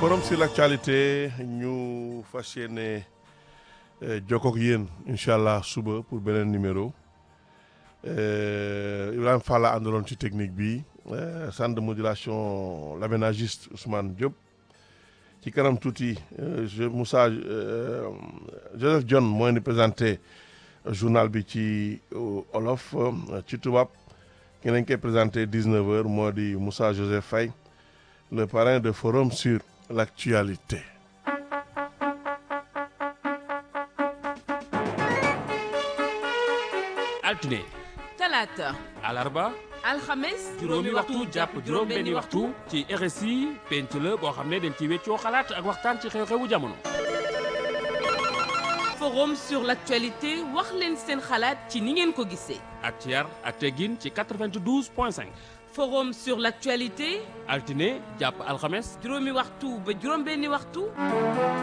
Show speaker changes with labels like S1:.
S1: forum sur l'actualité ñu fas yéene jokkook yéen incha allah suba pour beneen numéro Ibrahima Fall la àndaloon ci technique bi centre de modulation l'aménagiste Ousmane Diop ci kanam tuuti je Moussa Joseph John mooy ni présenté journal bi ci olof ci tubaab ki nañ koy présenté 19 heures moo di Moussa Joseph Faye le parrain de forum sur l'actualité
S2: altine
S3: talaata
S2: alarba
S3: alxames
S2: juróomi waxtu jàpp juróom benni waxtu ci RSI penc la boo xam ne dañ ci weccoo xalaat ak waxtaan ci xew-xewu jamono
S3: forum sur l'actualité wax leen seen xalaat ci ni ngeen ko gisee
S2: ak ci yar ak teggin ci 92 point 5
S3: forum sur l'actualité
S2: altine jàpp alxames
S3: juróomi waxtu ba juróom benni waxtu